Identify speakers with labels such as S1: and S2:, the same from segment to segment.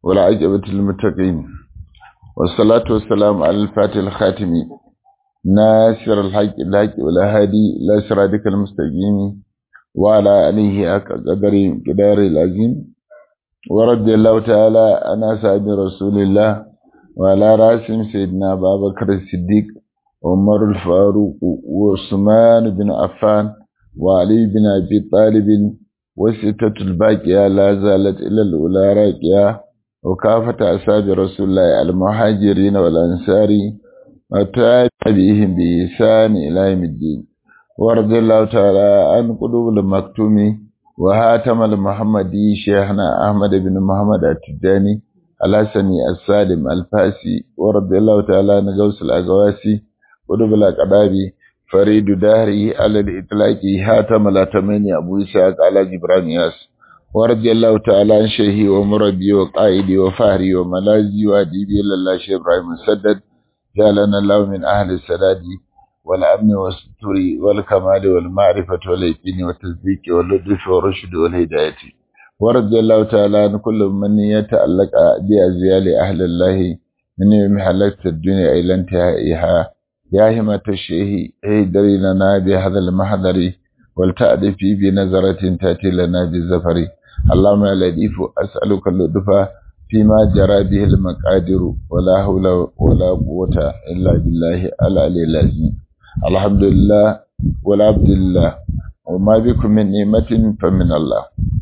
S1: والعجبة للمتقين والصلاة والسلام على الفاتح الخاتم ناصر الحق الحق والهادي لا صراطك المستقيم وعلى آله قدر قدار العظيم ورضي الله تعالى عن أصحاب رسول الله وعلى راسهم سيدنا أبا بكر الصديق عمر الفاروق وعثمان بن عفان وعلي بن أبي طالب والستة الباقية لا زالت إلى الأولى راكية وكافة أصحاب رسول الله المهاجرين والأنصار وتابعهم بإحسان إلى يوم الدين ورضي الله تعالى عن قلوب المكتوم وهاتم المحمدي شيخنا أحمد بن محمد التجاني الحسني السالم الفاسي ورضي الله تعالى عن غوث الأغواسي قلوب الأقدابي فريد دهري على الإطلاق هاتم الأتمني أبو إسحاق على جبران ياس ورضي الله تعالى عن شيخي ومربي وقائدي وفهري وملازي وأديبي لله شيخ إبراهيم السدد جعلنا الله من أهل السداد والأمن والستر والكمال والمعرفة واليقين والتصديق واللطف والرشد والهداية ورضي الله تعالى عن كل من يتعلق بأزيال أهل الله من يوم حلقت الدنيا إلى انتهائها يا همة الشيخ اهدري لنا بهذا المحضر ولتأدي في بنظرة تأتي لنا بالزفر اللهم يا لطيف أسألك اللطف فيما جرى به المقادر ولا حول ولا قوة إلا بالله العلي العظيم الحمد لله ولا عبد الله وما بكم من نعمة فمن الله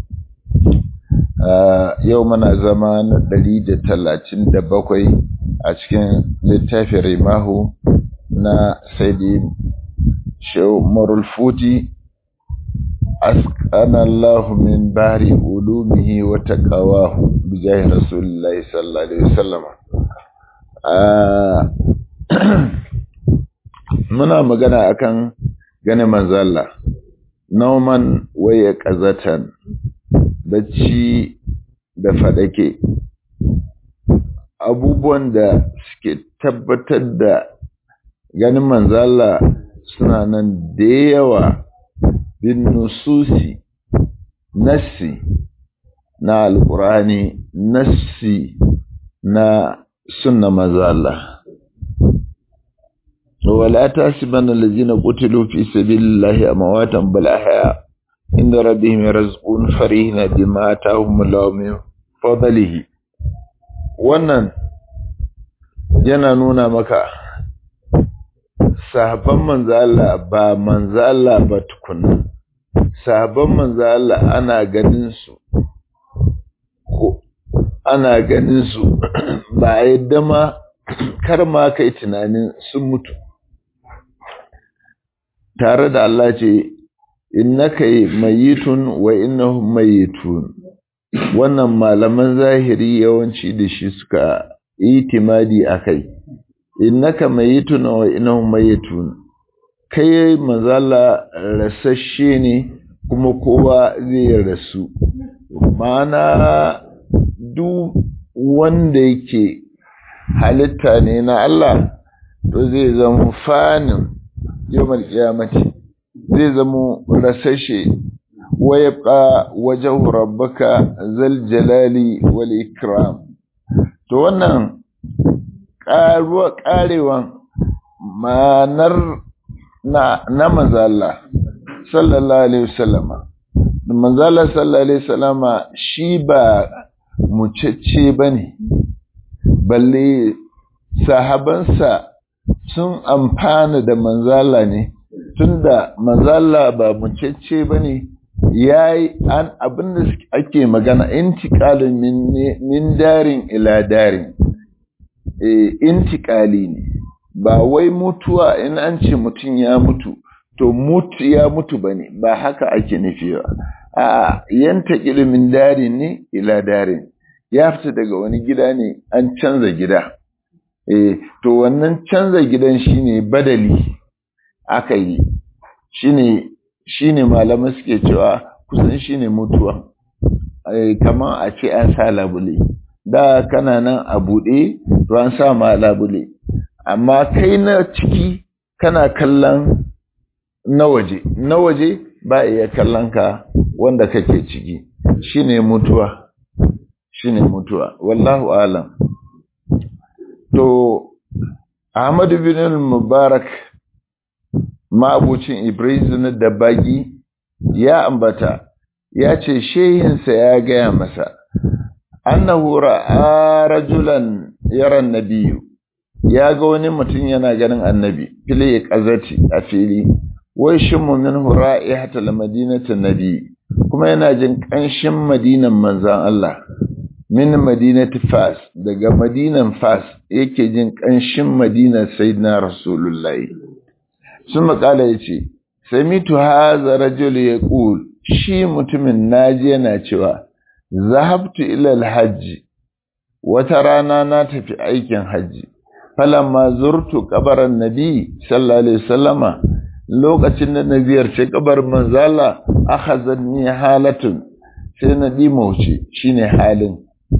S1: يومنا زمان دليل تلاتين دبقوي أشكين للتافي رماه na saidi shehu marul futi askana Allah min bari ulumihi wa taqawahu bi jahi rasulillahi sallallahu alaihi wasallam muna magana akan ganin manzo Allah nauman waya qazatan bacci da fadake abubuwan da suke tabbatar da ganin manzala suna nan da yawa bin nususi nassi na alkurani nassi na sunna manzala wala tasibanna allazina qutilu fi sabilillahi amwatan bal ahya inda rabbihim yarzuqun farihina bima atahum Allahu min fadlihi wannan yana nuna maka sahabban manzo Allah ba manzo Allah ba tukuna sahabban manzo Allah ana ganin su ko ana ganin su ba yadda ma kar ma kai tunanin sun mutu tare da Allah ce innaka mayitun wa innahum mayitun wannan malaman zahiri yawanci da shi suka itimadi akai innaka mayitun wa innahum mayitun kai mazala rasashe ne kuma kowa zai rasu mana duk wanda yake halitta ne na Allah to zai zama fanin yawmal qiyamati zai zama rasashe wa yabqa wajhu rabbaka zal jalali wal ikram to wannan ƙaruwa ƙarewan ma'anar na, na manzala sallallahu alaihi wasallama manzala sallallahu alaihi wasallama shi ba mucece ba ne balle sahabansa sun amfana da manzala ne tunda manzala ba mucece ba ne ya yi an abinda ake magana intikalin min darin ila darin intikali ne ba wai mutuwa in an ce mutum ya mutu to mutu ya mutu ba ne ba haka ake nufi ba a yanta ilimin darin ne ila darin ya fita daga wani gida ne an canza gida e to wannan canza gidan shine badali aka yi shine shine malamai suke cewa kusan shine mutuwa kamar a ce an sa labule da kana nan a buɗe to an sa ma labule amma kai na ciki kana kallon na waje na waje ba iya kallon ka wanda kake ciki shine mutuwa shine mutuwa wallahu alam to Ahmad bin Mubarak mabucin Ibrizin da bagi ya ambata ya ce shehinsa ya gaya masa annahu ra'a rajulan yaran nabiyyu ya ga wani mutum yana ganin annabi fili qazati a fili wai shimmu minhu ra'ihatal madinati nabi kuma yana jin kanshin madinan manzon Allah min madinati fas daga madinan fas yake jin kanshin madinar sayyidina rasulullahi sun makala yace samitu hadha rajul yaqul shi mutumin naji yana cewa zahabtu ila alhajj wata rana na tafi aikin hajji falamma zurtu kabarin nabi sallallahu alaihi wasallama lokacin da na ziyarci kabarin manzala akhazani halatun sai na dimauce shine halin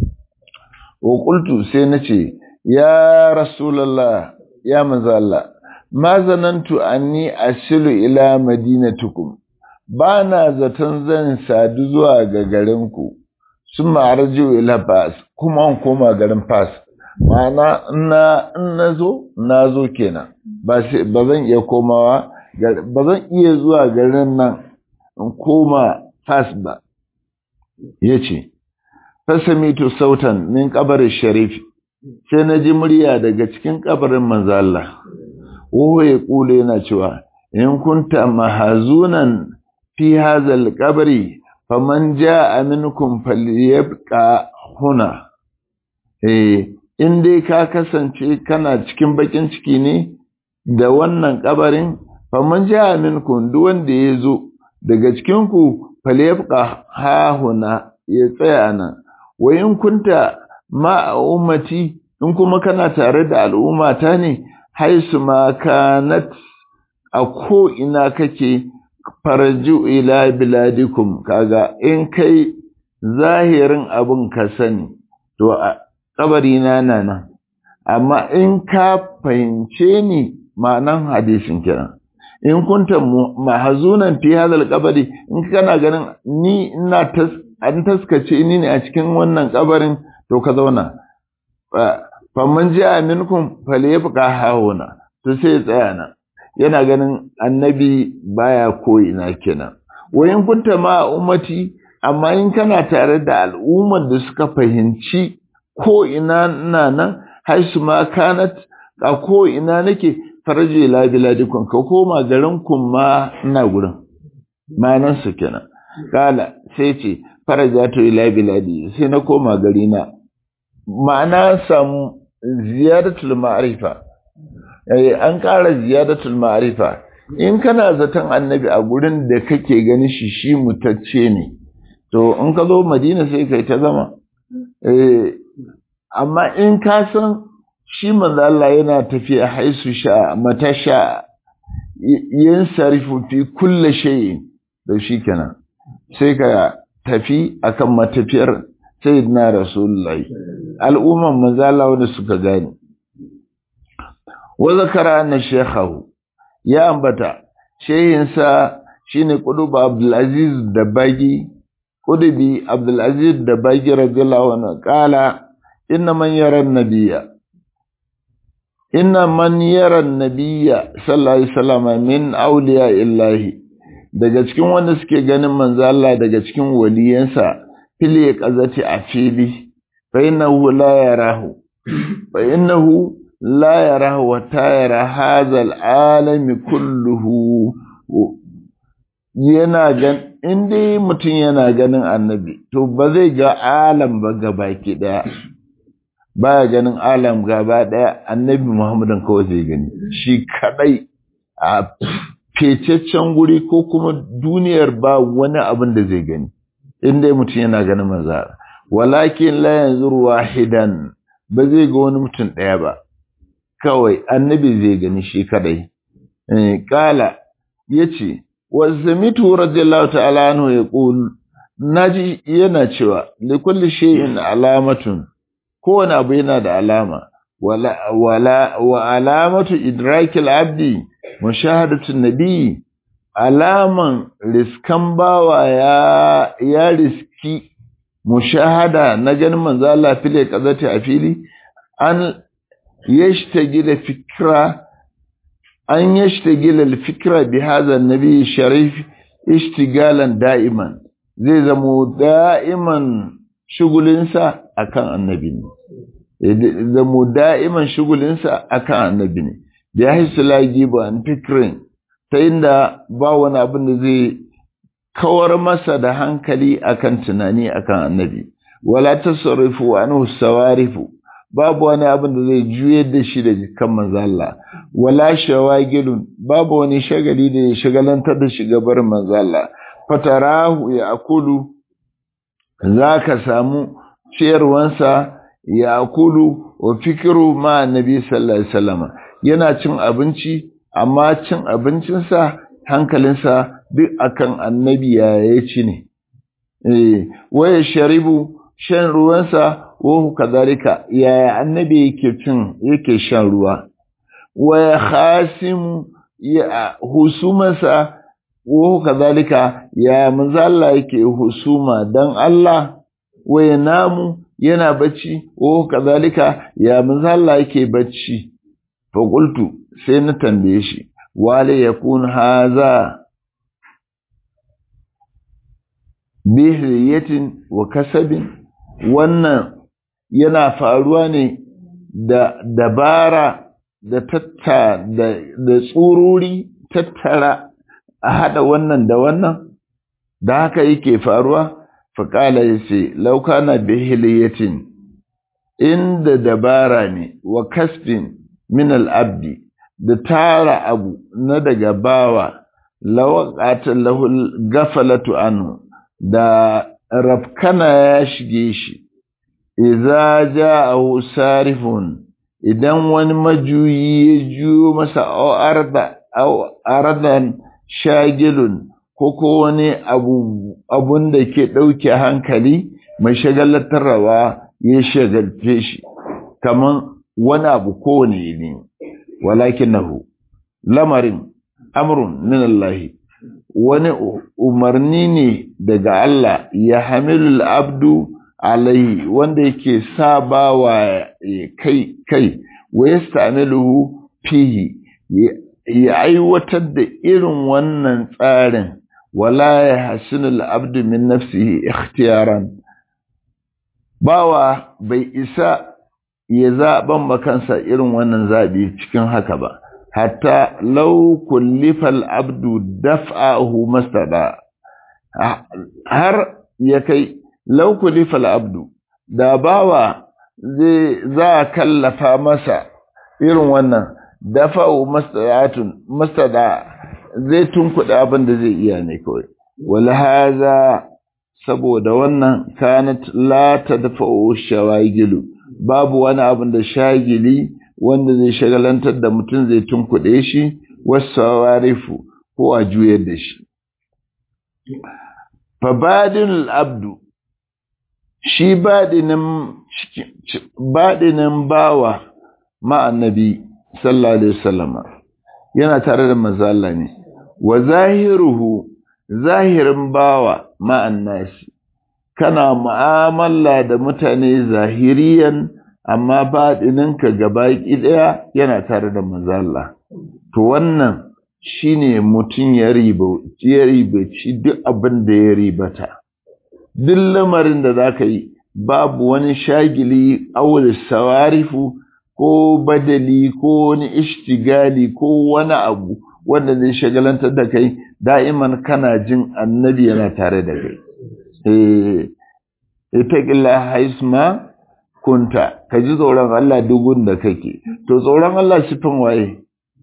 S1: wa qultu sai nace ya rasulullah ya manzala ma zanantu anni asilu ila madinatukum bana zaton zan sadu zuwa ga garinku sun ma'arji ila fas kuma koma garin fas ma'ana in na zo na zo kenan ba zan iya komawa ba zan iya zuwa garin nan in koma fas ba ya ce fasamitu sautan min kabarin sharifi sai na ji murya daga cikin kabarin manzala woho ya kule yana cewa in kunta mahazunan fi hazal kabari faman ja'a minkum falyabqa huna eh in dai ka kasance kana cikin bakin ciki ne da wannan kabarin faman ja'a minkum duk wanda ya zo daga cikin ku falyabqa hahuna ya tsaya nan wa in kunta ma ummati in kuma kana tare da al'ummata ne haisu ma kanat a ko ina kake farju ila biladikum kaga in kai zahirin abin ka sani to kabari na nan amma in ka fahimce ni ma'anan hadisin kiran in kunta mahazunan fi hadal kabari in kana ganin ni ina tas an taskace ni ne a cikin wannan kabarin to ka zauna faman ji aminkum falyabqa hauna to sai tsaya nan yana ganin annabi baya ko'ina kenan wayin kunta ma ummati amma in kana tare da al'ummar da suka fahimci ko ina ina nan haisu ma kanat a ko ina nake farje la biladikum ka koma garin kun ma ina gurin manan su kenan kala sai ce farajatu ila biladi sai na koma gari na ma'ana samu ziyaratul ma'rifa an ƙara ziyadatul ma'arifa in kana zaton annabi a gurin da kake gani shi shi mutacce ne to in ka zo madina sai kai ta zama amma in ka san shi manzo Allah yana tafiya haisu sha mata sha yin sarifu fi kulle shayi da shi kenan sai ka tafi akan matafiyar sayyidina rasulullahi al'umman manzo Allah wanda suka gani wa zakara anna shaykhahu ya ambata shehinsa shine Qutb Abdul Aziz Dabagi Qutbi Abdul Aziz Dabagi radiyallahu anhu qala inna man yara nabiyya inna man yara nabiyya sallallahu alaihi wasallam min awliya illahi daga cikin wanda suke ganin manzo Allah daga cikin waliyansa fili qazati a fili fa innahu la yarahu fa innahu لا يراه وتيرى هذا العالم كله yana gan in dai mutum yana ganin annabi to ba zai ga alam ba gabaki daya baya ganin alam gaba daya annabi muhammadin kawai zai gani shi kadai a fececcen guri ko kuma duniyar ba wani abin da zai gani in dai mutum yana ganin manzara walakin la yanzur wahidan ba zai ga wani mutum daya ba kawai annabi zai gani shi kadai kala yace wazamitu radiyallahu ta'ala anhu yaqul naji yana cewa li kulli shay'in alamatun kowane abu yana da alama wala wala wa alamatu idrakil abdi mushahadatu nabi alaman riskan bawa ya ya riski mushahada na ganin manzo Allah fili kazati a fili an yashtagila fikra an yashtagila al-fikra bi hadha an-nabi sharif ishtigalan da'iman zai zamo da'iman shugulinsa akan annabi ne zamo da'iman shugulinsa akan annabi ne da ya hisu lagi ba an fikirin ta inda ba wani abin da zai kawar masa da hankali akan tunani akan annabi wala tasarrufu wa anhu sawarifu babu wani abin da zai juyar da shi da kan manzo Allah wala shawagilun babu wani shagali da ya shagalantar da shi gabar manzo Allah fatarahu ya akulu zaka samu ciyarwansa ya akulu wa fikiru ma annabi sallallahu alaihi wasallam yana cin abinci amma cin abincinsa hankalinsa duk akan annabi ya ci ne eh waya sharibu shan ruwansa wahu kadhalika yaya annabi yake cin yake shan ruwa waya khasimu ya husumasa wahu kadhalika ya manzo Allah yake husuma dan Allah waya namu yana bacci wahu kadhalika ya manzo Allah yake bacci fa qultu sai na tambaye shi wale yakun haza bihriyatin wa kasabin wannan yana faruwa ne da dabara da tatta da, da tsururi tattara a hada wannan da wannan da haka yake faruwa faƙala ya ce laukana bihiliyatin inda dabara ne wa kasbin min al'abdi da tara abu na daga bawa lawaƙatar lahul gafalatu anu da rafkana ya shige shi iza ja'ahu sarifun idan wani majuyi ya juyo masa au ardan shagilun ko ko wani abu abun da ke ɗauke hankali mai shagalatarwa ya shagalce shi kaman wani abu kowane ne walakinahu lamarin amrun min Allah wani umarni ne daga Allah ya hamilul abdu alaihi wanda yake sabawa kai kai wa yastamiluhu fihi ya aiwatar da irin wannan tsarin wala ya hasinul abdu min nafsihi ikhtiyaran bawa bai isa ya zaɓan makansa irin wannan zaɓi cikin haka ba hatta lau kullifal abdu daf'ahu mastada har ya kai lau kullifal abdu da bawa zai za a kallafa masa irin wannan dafa'u mastadatun mastada zai tunkuɗa abin da zai iya ne kawai wal haza saboda wannan kanat la tadfa'u shawagilu babu wani abin da shagili wanda zai shagalantar da mutum zai tunkuɗe shi wasu warifu ko a juyar da shi. Fabadin abdu shi baɗinin bawa ma'annabi sallallahu Alaihi wasallama yana tare da mazala ne, wa zahiruhu zahirin bawa ma'annasi, kana mu'amala da mutane zahiriyan amma baɗininka gaba ɗaya yana tare da mazalla to wannan shine mutum ya ribaci duk abin da ya ribata duk lamarin da za ka yi babu wani shagili awul sawarifu ko badali ko wani ishtigali ko wani abu wanda zai shagalantar da kai da'iman kana jin annabi yana tare da kai ita ƙilla haisma kunta ka ji tsoron Allah dugun da kake to tsoron Allah sifin waye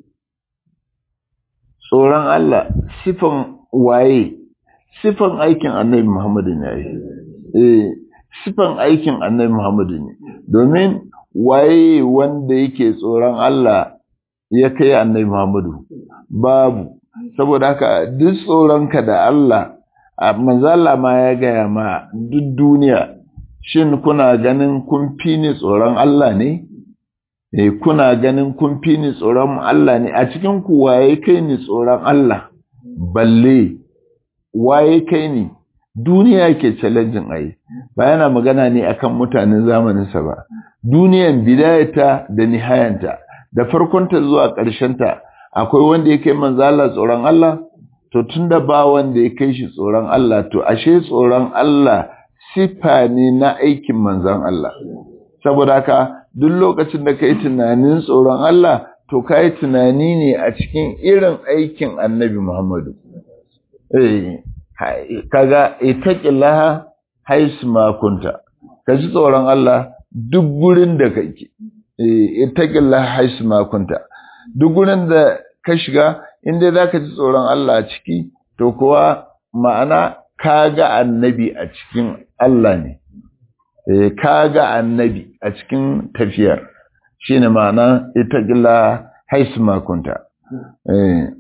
S1: tsoron Allah sifin waye sifin aikin annabi Muhammadu ne eh sifin aikin annabi Muhammadu ne domin waye wanda yake tsoron Allah ya kai annabi Muhammadu babu saboda haka duk tsoronka da Allah manzala ma ya gaya ma duk duniya shin kuna ganin kun fi ni tsoron Allah ne? Eh, kuna ganin kun fi ni tsoron Allah ne, a cikin ku waye kai ni tsoron Allah, balle, waye kai ni, duniya ke challenging ai ba yana magana ne akan mutanen zamaninsa ba duniyan bidayata da nihayanta da farkonta zuwa ƙarshenta akwai wanda ya kai manzo Allah tsoron Allah to tunda ba wanda ya kai shi tsoron Allah to ashe tsoron Allah sifa ne na aikin manzon Allah saboda haka duk lokacin da kai tunanin tsoron Allah to kai tunani ne a cikin irin aikin Annabi Muhammadu eh kaga itaqillaha haisu ma kunta kaji tsoron Allah duk gurin da kake eh itaqillaha haisu ma kunta duk gurin da ka shiga inda zaka ji tsoron Allah a ciki to kuwa ma'ana kaga annabi a cikin Allah ne eh kaga annabi a cikin tafiyar shine ma'ana itaqillaha haisu ma kunta eh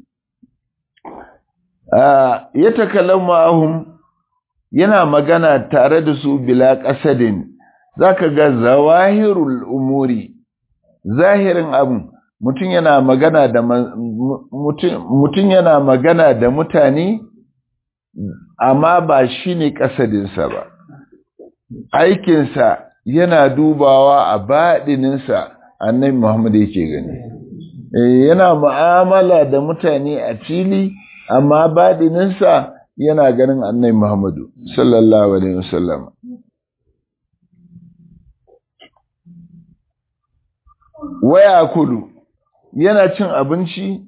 S1: ya takallamu ahum yana magana tare da su bila qasadin zaka ga zawahirul umuri zahirin abun mutum yana magana da mutum yana magana da mutane amma ba shine kasadinsa ba aikinsa yana dubawa a baɗininsa annabi Muhammad yake gani yana mu'amala da mutane a fili amma baɗininsa yana ganin annai Muhammadu sallallahu Alaihi wasallam. Waya kudu yana cin abinci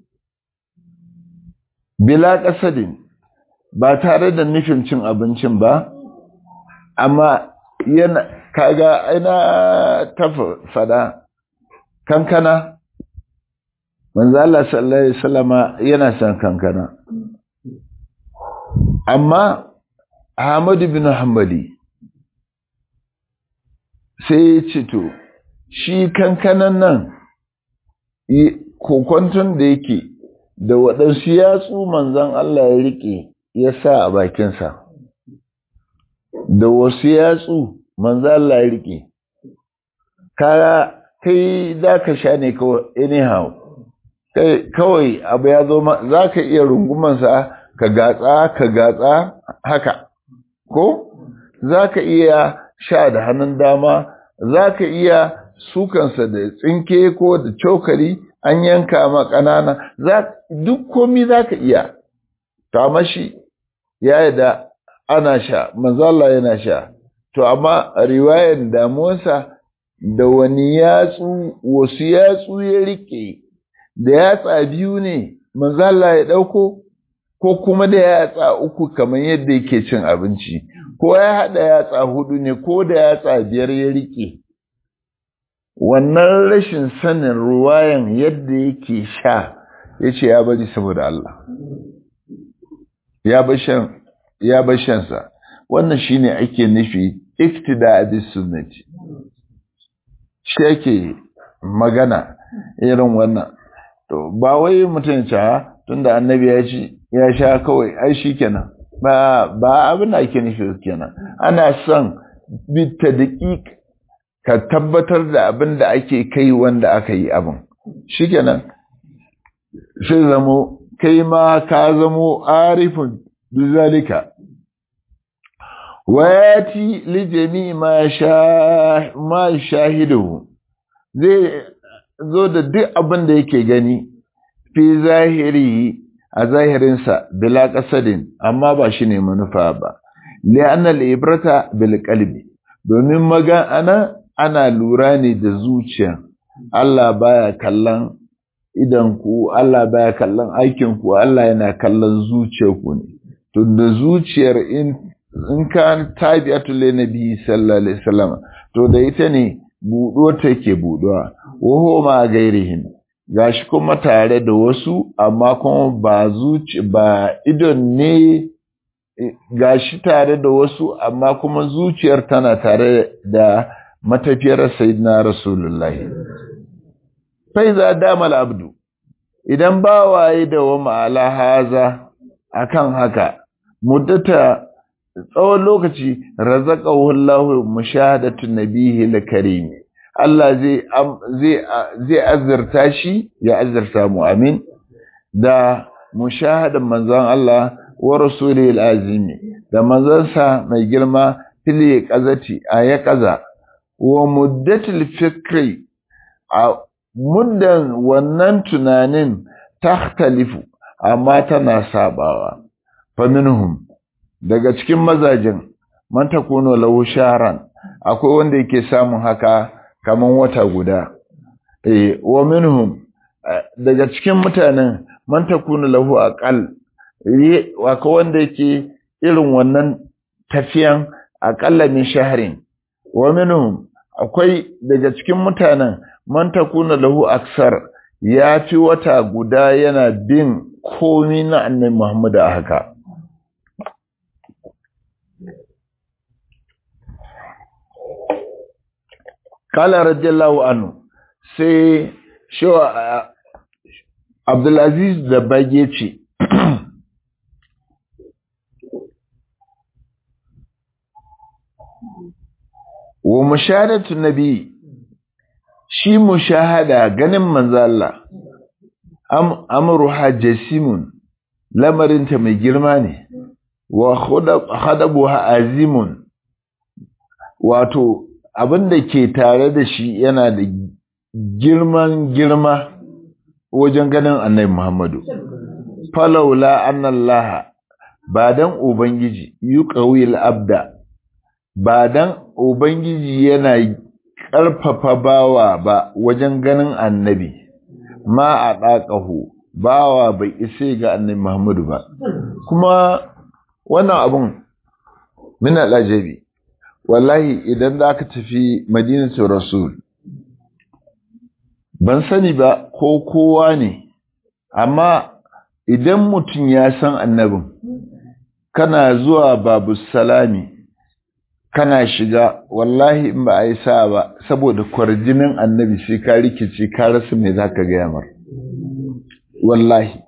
S1: bila ƙasadin ba tare da nufin cin abincin ba, amma yana kaga aina ta fada kankana manzo Allah sallallahu alaihi wasallama yana son kankana amma Ahmadu bin Hanbali sai ya ce to shi kankanan nan kokonton da yake da waɗansu yatsu manzon Allah ya rike ya sa a bakinsa da wasu yatsu manzon Allah ya rike kaya kai za ka sha ne kawai anyhow kawai abu ya zo za ka iya rungumansa ka gatsa ka gatsa haka ko za ka iya sha da hannun dama za ka iya sukansa da tsinke ko da cokali an yanka ma ƙanana duk komi za ka iya ta shi ya yi da ana sha manzala yana sha to amma riwayan damuwarsa da wani yatsu wasu yatsu ya rike da yatsa biyu ne manzala ya ɗauko ko kuma da yatsa uku kamar yadda yake cin abinci ko ya haɗa yatsa hudu ne ko da yatsa biyar ya rike wannan rashin sanin ruwayan yadda yake sha ya ce ya bari saboda Allah ya bar shansa wannan shine ake nufi iktida bis sunnati shi ake magana irin wannan to ba wai mutum ya tunda annabi ya ci ya sha kawai ai shikenan ba ba abin da ake nufi kenan ana son bitta daƙiƙ ka tabbatar da abin da ake kai wanda aka yi abin shikenan sai zamo kai ma ka zamo arifin bizalika wayati li jami ma sha ma shahidu zai zo da duk abin da yake gani fi zahiri a zahirinsa bila qasadin amma ba shi ne manufa ba li'anna al-ibrata bil qalbi domin magana ana lura ne da zuciya Allah baya kallon idan ku Allah baya kallon aikin ku Allah yana kallon zuciyar ku ne to da zuciyar in in ka tabi'atul nabi sallallahu alaihi wasallam to da ita ne budo take buduwa waho ma gairihin gashi kuma tare da wasu amma kuma ba zuci ba idon ne gashi tare da wasu amma kuma zuciyar tana tare da matafiyar sayyidina rasulullahi faiza damal abdu idan ba waye da wa ma'ala haza akan haka muddata tsawon lokaci razaqahu Allahu mushahadatu nabihi al-karim Allah zai zai zai azurta shi ya azurta mu amin da mushahadan manzon Allah wa rasulil azimi da manzansa mai girma fili qazati a ya qaza wa muddatil fikri a muddan wannan tunanin takhtalifu amma tana sabawa fa minhum daga cikin mazajin man takunu lahu sharan akwai wanda yake samun haka kaman wata guda eh wa minhum daga cikin mutanen man takunu lahu aqal akwai wanda yake irin wannan tafiyan aqalla min shahrin wa minhum akwai daga cikin mutanen man takunu lahu aksar ya fi wata guda yana bin komi na annabi Muhammad a haka kala radiyallahu anhu sai shawa Abdulaziz da bage ce wa mushahadatu nabi shi mushahada ganin manzo Allah am amruha jasimun lamarinta mai girma ne wa khadabuha azimun wato abin da ke tare da shi yana da girman girma wajen ganin annabi Muhammadu falaula annallaha ba dan ubangiji yuqawil abda ba dan ubangiji yana ƙarfafa bawa ba wajen ganin annabi ma a ɗaƙahu bawa bai isa ga annabi Muhammadu ba kuma wannan abun min al'ajabi wallahi idan za ka tafi madinatu rasul ban sani ba ko kowa ne amma idan mutum ya san annabin kana zuwa babu salami kana shiga wallahi in ba a yi sa ba saboda kwarjinin annabi sai ka rikice ka rasa mai za ka gaya mar wallahi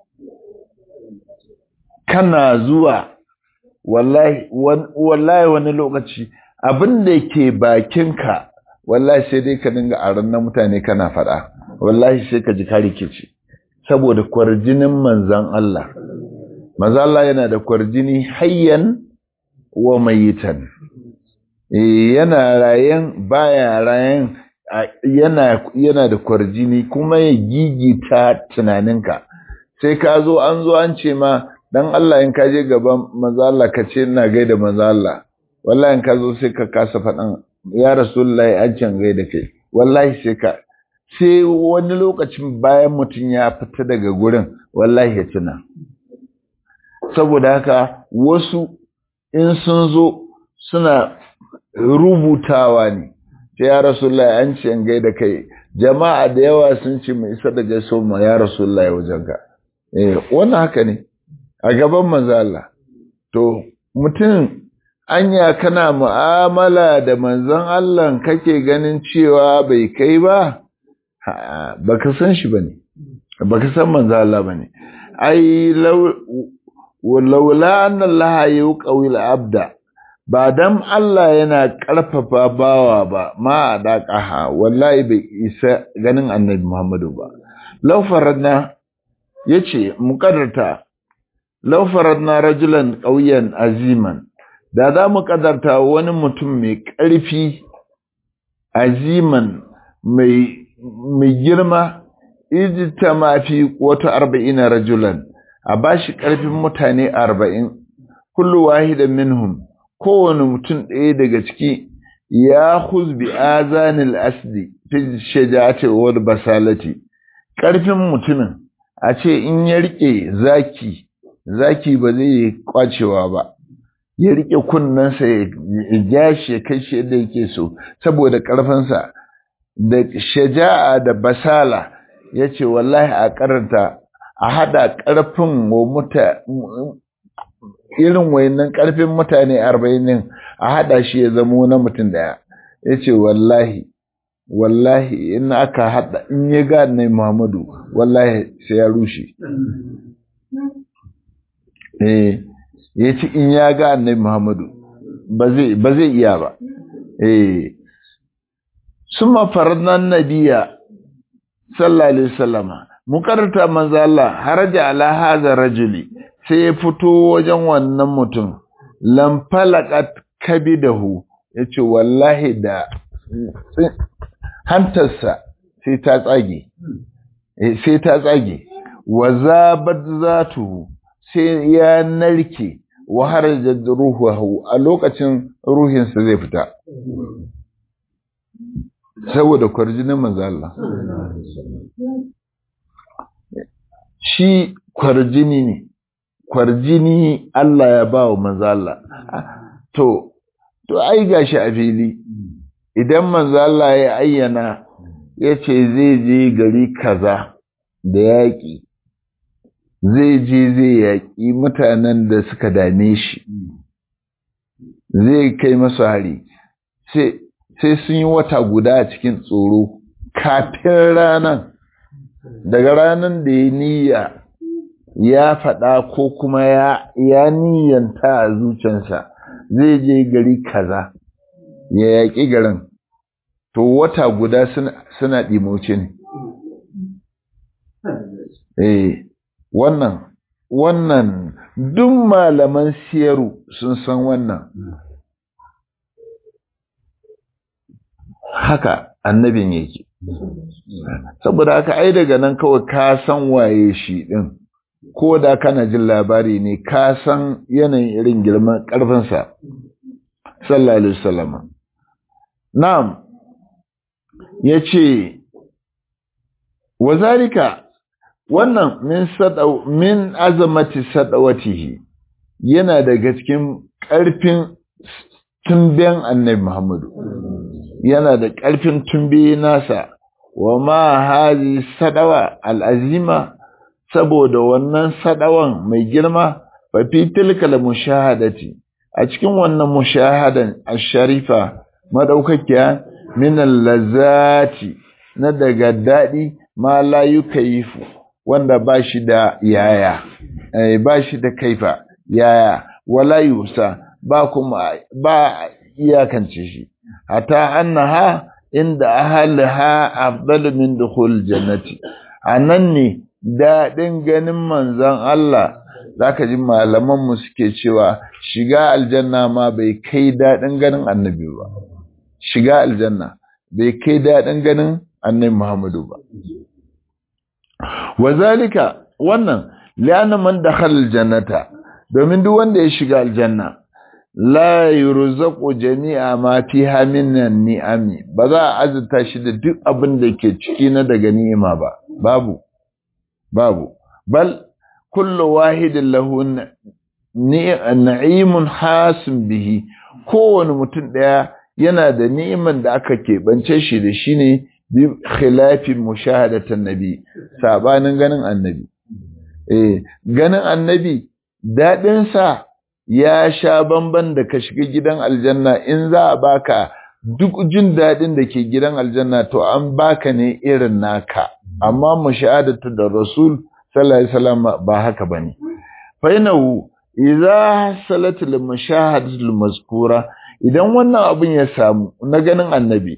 S1: kana zuwa wallahi wallahi wani lokaci abin da ke bakinka wallahi sai dai ka dinga a na mutane kana faɗa wallahi sai ka ji ka rikice saboda kwarjinin manzan Allah manzan Allah yana da kwarjini hayyan wa mayitan yana rayen baya rayen yana yana da kwarjini kuma ya gigita tunaninka sai ka zo an zo an ce ma dan Allah in ka je gaban manzo Allah ka ce ina gaida manzo Allah wallahi in ka zo sai ka kasa faɗan ya rasulullahi an can gaida kai wallahi sai ka sai wani lokacin bayan mutum ya fita daga gurin wallahi ya tuna saboda haka wasu in sun zo suna rubutawa ne ta ya rasulullah an ce in gaida kai jama'a da yawa sun ce mai isa da gaiso ma ya rasulullah wajen ka eh wannan haka ne a gaban manzo Allah to mutum anya kana mu'amala da manzon Allah kake ganin cewa bai kai ba baka san shi bane baka san manzo Allah bane ai law laula anna Allah yuqawil abda ba dan Allah yana ƙarfafa bawa ba ma a daƙaha wallahi bai isa ganin annabi Muhammadu ba laufaradna ya ce muƙadarta laufaradna rajulan ƙauyen aziman da za mu ƙadarta wani mutum mai ƙarfi aziman mai girma ijita mafi wata arba'ina rajulan a bashi ƙarfin mutane arba'in kullu wahidan minhum kowane mutum ɗaya daga ciki ya huzbi azanil asdi fi shaja'ati wal basalati ƙarfin mutumin a ce in ya rike zaki zaki ba zai yi kwacewa ba ya rike kunnensa ya ja shi ya kai shi yadda yake so saboda ƙarfinsa da shaja'a da basala ya ce wallahi a karanta a haɗa ƙarfin wa muta irin wayannan ƙarfin mutane arba'in din a haɗa shi ya zamo na mutum ɗaya ya ce wallahi wallahi in aka haɗa in ya ga nai muhammadu wallahi sai ya rushe eh ya ce in ya ga nai muhammadu ba zai iya ba eh suma farnan nabiya sallallahu alaihi wasallama mukarrata manzo Allah haraja ala hadha rajuli sai ya fito wajen wannan mutum lamfalakat kabidahu ya ce wallahi da hantarsa sai ta tsage sai ta tsage wa zabat zatu sai ya narke wa harajat ruhuhu a lokacin ruhinsa zai fita saboda kwarjinin manzo Allah shi kwarjini ne kwarjini Allah ya ba wa manzo Allah to to ai gashi a fili idan manzo Allah ya ayyana yace zai je gari kaza da yaƙi zai je zai yaƙi mutanen da suka dame shi zai kai masu hari sai sun yi wata guda a cikin tsoro kafin ranar daga ranar da ya niyya ya faɗa ko kuma ya, ya niyyanta a zuciyarsa zai je gari kaza ya yaƙi garin to wata guda suna ɗimoce ne eh wannan wannan duk malaman siyaru sun san wannan haka annabin yake saboda haka ai daga nan kawai ka san waye shi din ko da kana jin labari ne ka san yanayin irin girman ƙarfinsa sallallahu alaihi wasallam na'am yace wazalika wannan min sadau min azamati sadawatihi yana daga cikin ƙarfin tumben annabi Muhammadu yana da ƙarfin tumbe nasa wa ma hazi sadawa al'azima saboda wannan sadawan mai girma fa fi tilkal mushahadati a cikin wannan mushahadan ash-sharifa madaukakiya min al-lazati na daga dadi ma la yukayifu wanda ba shi da yaya eh ba shi da kaifa yaya wala yusa ba kuma ba iyakance shi hatta annaha inda ahliha afdalu min dukhul jannati anan ne dadin ganin manzon Allah zaka ji malaman mu suke cewa shiga aljanna ma bai kai dadin ganin annabi ba shiga aljanna bai kai dadin ganin annabi Muhammadu ba wazalika wannan li'anna man dakhala aljannata domin duk wanda ya shiga aljanna la yurzaqu jami'a ma fiha minan ni'ami ba za a azurta shi da duk abin da ke ciki na daga ni'ima ba babu babu bal kullu wahidin lahu na'imun hasin bihi kowane mutum daya yana da ni'iman da aka keɓance shi da shi ne bi khilafin mushahadatan nabi sabanin ganin annabi eh ganin annabi dadin sa ya sha bamban da ka shiga gidan aljanna in za a baka duk jin dadin da ke gidan aljanna to an baka ne irin naka amma mushahadatu da rasul sallallahu alaihi wasallam ba haka bane fa inahu idza salatul mushahadatul mazkura idan wannan abin ya samu na ganin annabi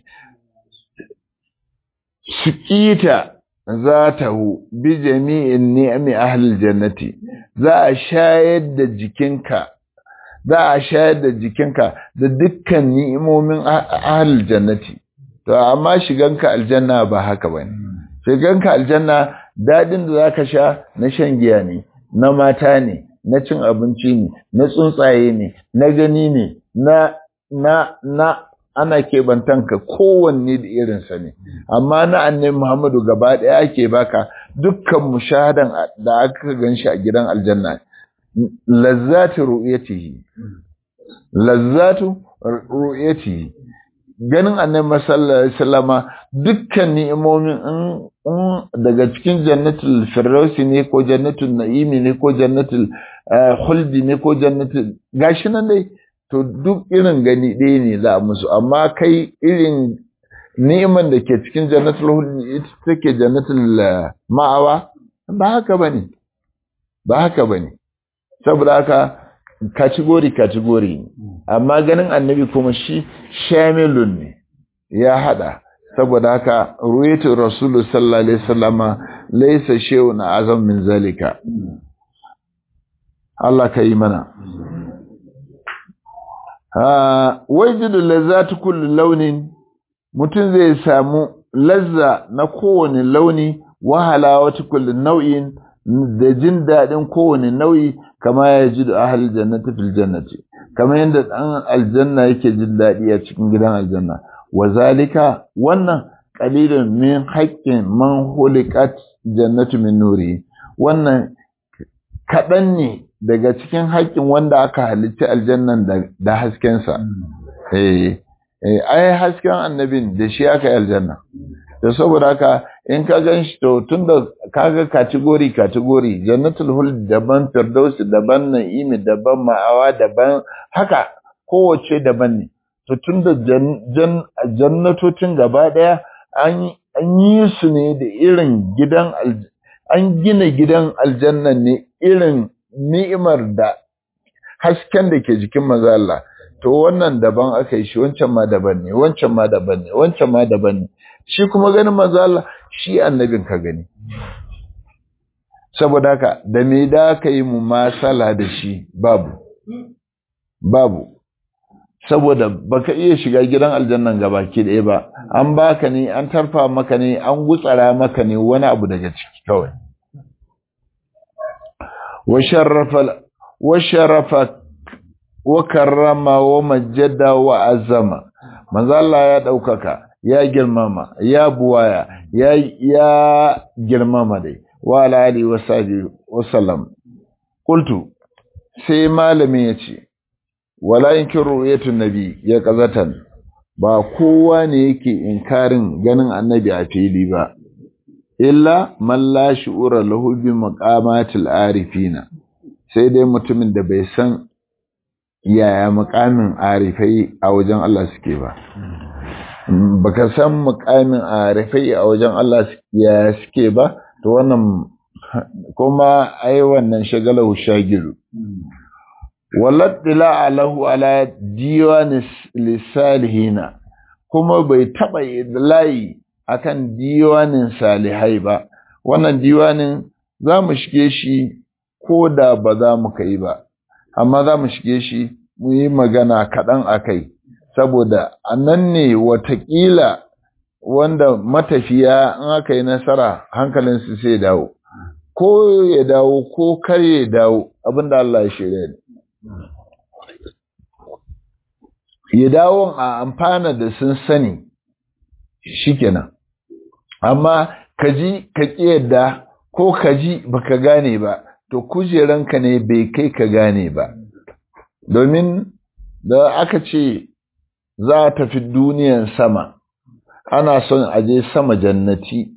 S1: sukita zatahu bi jami'in ni'ami ahlil jannati za a shayar da jikinka za a shayar da jikinka da dukkan ni'imomin ahlil jannati to amma shiganka aljanna ba haka bane shiganka aljanna dadin da zaka sha na shan giya ne na mata ne na cin abinci ne na tsuntsaye ne na gani ne na na na ana keɓantanka kowanne da irinsa ne amma na annabi Muhammadu gaba ɗaya ake baka dukkan mushahadan da aka ganshi a gidan aljanna lazzatu ru'yatihi lazzatu ru'yatihi ganin annabi sallallahu alaihi wasallama dukkan ni'imomin in daga cikin jannatul firdausi ne ko jannatul na'imi ne ko jannatul khuldi ne ko jannatul gashi nan dai to duk irin gani ɗaya ne za a musu amma kai irin ni'iman da ke cikin jannatul huldi ita take jannatul ma'awa ba haka bane ba haka bane saboda haka kategori kategori ne amma ganin annabi kuma shi shamilun ne ya hada saboda haka ruwaitu rasulu sallallahu alaihi wasallama laysa shay'un azam min zalika Allah ka yi mana wajidu lazzatu kullu launin mutum zai samu lazza na kowane launi wahala wata kullu nau'in da jin daɗin kowane nau'i kama ya ji da ahal jannati fil jannati kama yadda ɗan aljanna yake jin daɗi a cikin gidan aljanna wa zalika wannan qalilun min haqqin man huliqat jannatu min nuri wannan kaɗan ne daga cikin haƙƙin wanda aka halitta aljannan da haskensa eh ai hasken annabin da shi aka yi aljanna da saboda haka in ka gan shi to tun da kaga kategori kategori jannatul hul daban firdausi daban na'imi daban ma'awa daban haka kowace daban ne to tun da jannatocin gaba daya an yi su ne da irin gidan an gina gidan aljanna ne irin ni'imar da hasken da ke jikin maza Allah to wannan daban aka yi shi wancan ma daban ne wancan ma daban ne wancan ma daban ne shi kuma ganin maza Allah shi annabin ka gani saboda haka da me da ka yi mu masala da shi babu babu saboda baka iya shiga gidan aljannan gabaki ɗaya ba an baka ne an tarfa maka ne an gutsara maka ne wani abu daga ciki kawai wa sharafa wa karrama wa majjada wa azama manzo Allah ya daukaka ya girmama ya buwaya ya ya girmama dai wa ala ali wa sahbihi wa sallam qultu sai malamin yace wala yankiru ru'yatun nabi ya qazatan ba kowa ne yake inkarin ganin annabi a fili ba illa man la shu'ura lahu bi maqamatil arifina sai dai mutumin da bai san yaya makamin arifai a wajen Allah suke ba baka san makamin arifai a wajen Allah yaya suke ba to wannan kuma ai wannan shagalahu shagiru wallattila alahu ala diwan lisalihina kuma bai taba layi akan diwanin salihai ba wannan diwanin za mu shige shi ko da ba za mu kai ba amma za mu shige shi mu yi magana kaɗan a kai saboda a nan ne watakila wanda matafiya in aka yi nasara hankalinsu sai dawo ko ya dawo ko kar ya dawo abinda Allah ya shirya ne ya dawo a amfana da sun sani shikenan amma ka ji ka yadda ko ka ji baka gane ba to kujeranka ne bai kai ka gane ba domin da aka ce za a tafi duniyan sama ana son aje sama jannati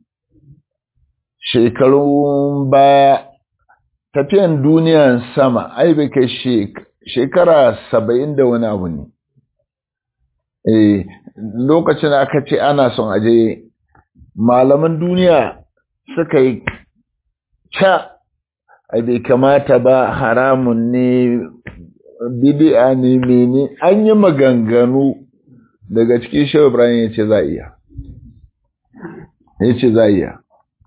S1: shekarun baya tafiyan duniyan sama ai bai kai shekara saba'in da wani abu ne eh lokacin aka ce ana son aje malaman duniya suka yi ca ai bai kamata ba haramun ne bid'a ne mene an yi maganganu daga cikin shehu ibrahim ya ce za iya ya ce za iya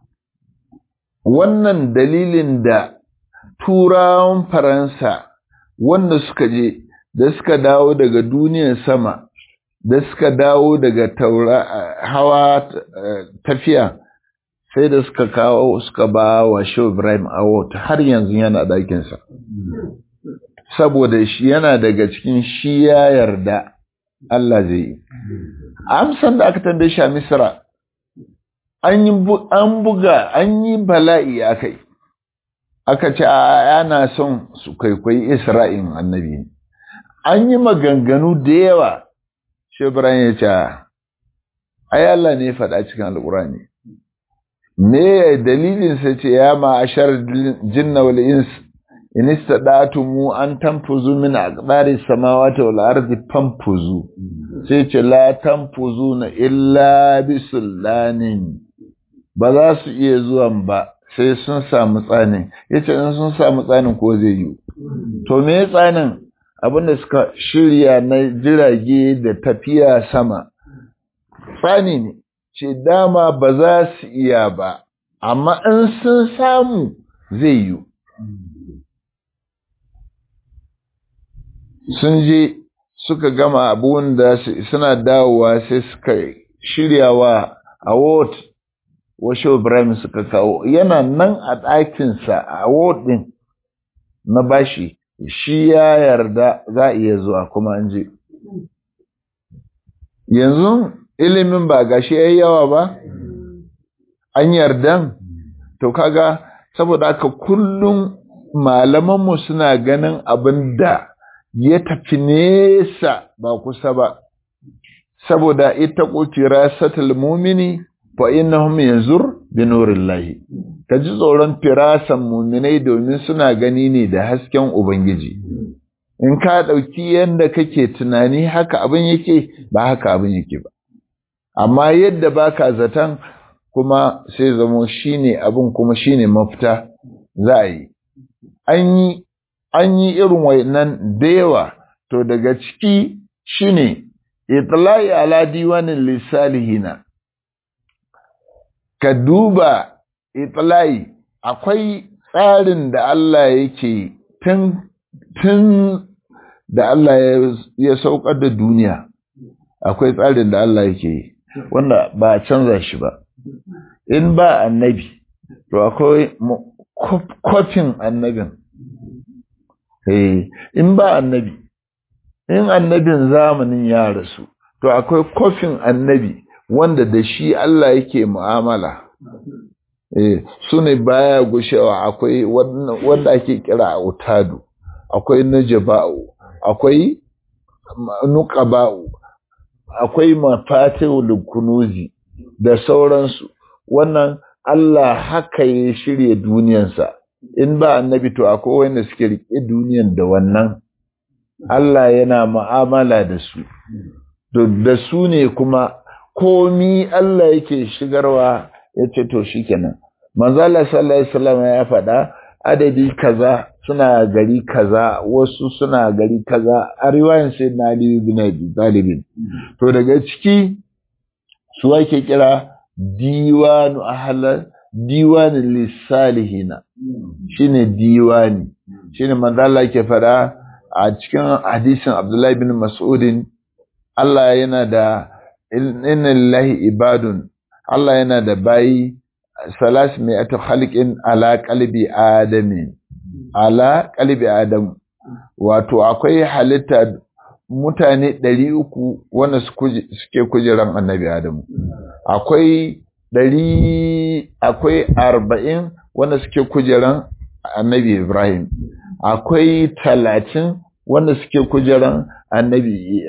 S1: wannan dalilin da turawan faransa wanda suka je da suka dawo daga duniyar sama da suka dawo daga taura hawa tafiya sai da suka kawo suka ba wa Shehu Ibrahim Award har yanzu yana ɗakinsa. Saboda shi yana daga cikin shi ya yarda Allah zai yi. Amsan da aka tambaye shi a Misra, an buga, an yi bala'i aka yi. Aka ce a yana son su kwaikwayi Isra'in annabi. An yi maganganu da yawa, Shehu Ibrahim ya ce, ai Allah ne faɗa cikin Al'urani. me dalilin sa ce ya ma'ashar jinna wal ins in istadatumu an tanfuzu min aqdari samawati wal ardi fanfuzu sai ce la tanfuzuna illa bi sullanin ba za su iya zuwan ba sai sun samu tsanin yace in sun samu tsanin ko zai yi to me tsanin abinda suka shirya na jirage da tafiya sama tsani ne ce dama ba za su iya ba, amma in sun samu zai yi. sun je suka gama abubuwan da suna dawowa sai suka shirya wa award washe Ibrahim suka kawo yana nan a ɗakinsa a award ɗin na bashi shi ya yarda za a iya zuwa kuma an je yanzu ilimin ba gashi yayi yawa ba an yardan to kaga saboda haka kullum malamanmu suna ganin abin da ya tafi nesa ba kusa ba saboda ita kutira satul mumini fa innahum yanzur bi nurillahi kaji tsoron firasan muminai domin suna gani ne da hasken ubangiji in ka dauki yanda kake tunani haka abin yake ba haka abin yake ba amma yadda baka zatan kuma sai zamo shine abin kuma shine mafita za a yi an yi an yi irin wayannan da yawa to daga ciki shine itlai ala diwanin lisalihina ka duba itlai akwai tsarin da Allah yake tun tun da Allah ya saukar da duniya akwai tsarin da Allah yake wanda ba a canza shi ba in ba annabi to akwai kofin annabin in ba annabi in annabin zamanin ya rasu to akwai kofin annabi wanda da shi Allah yake mu'amala eh su ne baya gushewa akwai wanda ake kira autadu akwai najaba'u akwai nuqaba'u akwai mafatihul kunuzi da sauransu wannan Allah haka ya shirye duniyansa in ba annabi to akwai wanda suke rike duniyan da wannan Allah yana mu'amala da su da su ne kuma komi Allah yake shigarwa ya ce to shikenan manzo Allah sallallahu alaihi wasallam ya faɗa adadi kaza suna gari kaza wasu suna gari kaza a riwayan sai na Ali ibn Abi Talib to daga ciki su ake kira diwanu ahla diwanin lissalihina shine diwani shine manzo Allah yake faɗa a cikin hadisin Abdullahi bin Mas'udin Allah yana da inna lillahi ibadun Allah yana da bayi salas mi'atu khalqin ala qalbi adami ala qalbi adam wato akwai halitta mutane ɗari uku wanda suke kujeran annabi adamu akwai ɗari akwai arba'in wanda suke kujeran annabi ibrahim akwai talatin wanda suke kujeran annabi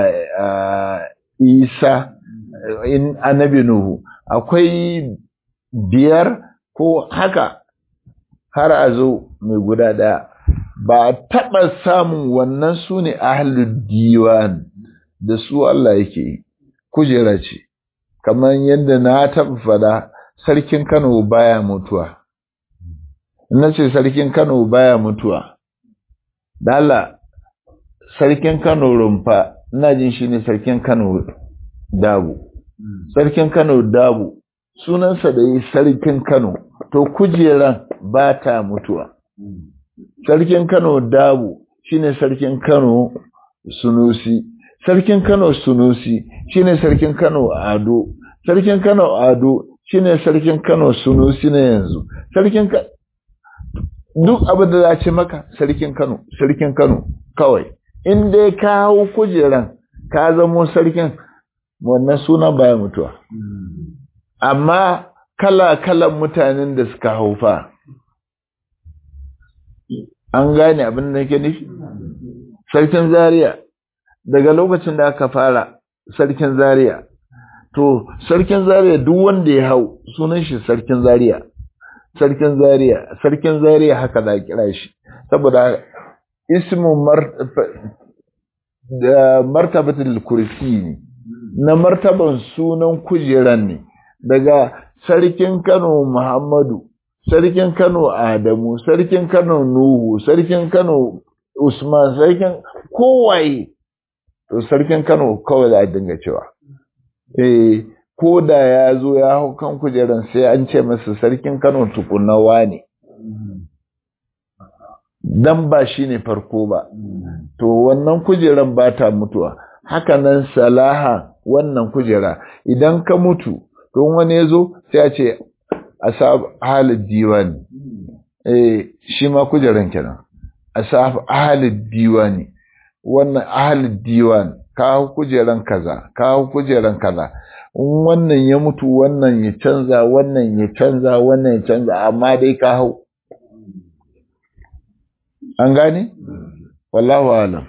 S1: isa in annabi nuhu akwai biyar ko haka har a zo mai guda ɗaya ba a taɓa samun wannan su ne ahalul diwan da su Allah yake kujera ce kamar yadda na taɓa fada sarkin Kano baya mutuwa na ce sarkin Kano baya mutuwa dala sarkin Kano rumfa ina jin shi ne sarkin Kano dabu sarkin Kano dabu sunansa da yi sarkin Kano to kujeran ba ta mutuwa sarkin Kano dabu shine sarkin Kano sunusi sarkin Kano sunusi shine sarkin Kano ado sarkin Kano ado shine sarkin Kano sunusi na yanzu sarkin duk abin da za ce maka sarkin Kano sarkin Kano kawai in dai ka hau kujeran ka zamo sarkin wannan suna baya mutuwa amma kala-kalan mutanen da suka hau fa an gane abin da ke nufi sarkin zaria daga lokacin da aka fara sarkin zaria to sarkin zaria duk wanda ya hau sunan shi sarkin zaria sarkin zaria sarkin zaria haka da kira shi saboda ismu martabatul kursi ne na martaban sunan kujeran ne daga sarkin Kano Muhammadu sarkin Kano Adamu sarkin Kano Nuhu sarkin Kano Usman sarkin kowaye to sarkin Kano kawai za a dinga cewa eh ko da ya zo ya hau kan kujeran sai an ce masa sarkin Kano tukunawa ne dan ba shi ne farko ba to wannan kujeran ba ta mutuwa haka nan salaha wannan kujera idan ka mutu don wani ya zo sai a ce a sa halin diwani eh shi ma kujeran kenan a sa halin diwani wannan halin diwani ka hau kujeran kaza ka hau kujeran kaza in wannan ya mutu wannan ya canza wannan ya canza wannan ya canza amma dai ka hau an gane wallahu alam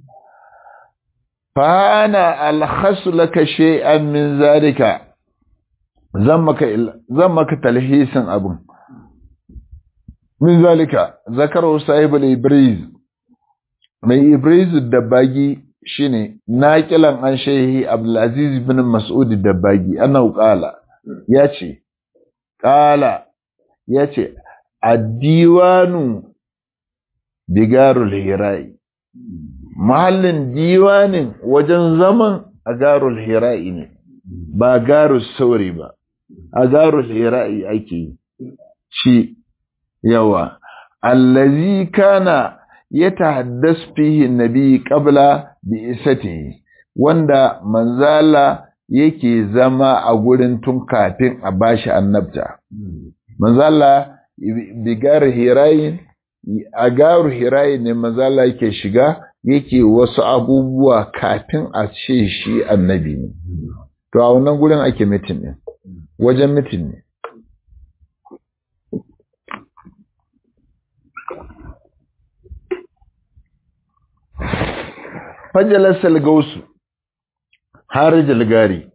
S1: fa ana alkhasu laka shay'an min zalika zan maka zan maka talhisin abun min zalika zakaru sahibul ibriz mai ibriz dabbagi shine naqilan an shehi abdulaziz bin mas'ud dabbagi annahu qala yace qala yace ad-diwanu bigarul hirai mahallin diwanin wajen zaman a garul hirai ne ba garul sauri ba a garul hirai ake yi shi yawa allazi kana ya tahaddas fihi nabi qabla bi isatihi wanda manzala yake zama a gurin tun kafin a bashi annabta manzala bigar hirayin a garu hirayi ne mazala yake shiga yake wasu abubuwa kafin a ce shi annabi ne to a wannan gurin ake mitin ne wajen mitin ne fajalasal gausu har jalgari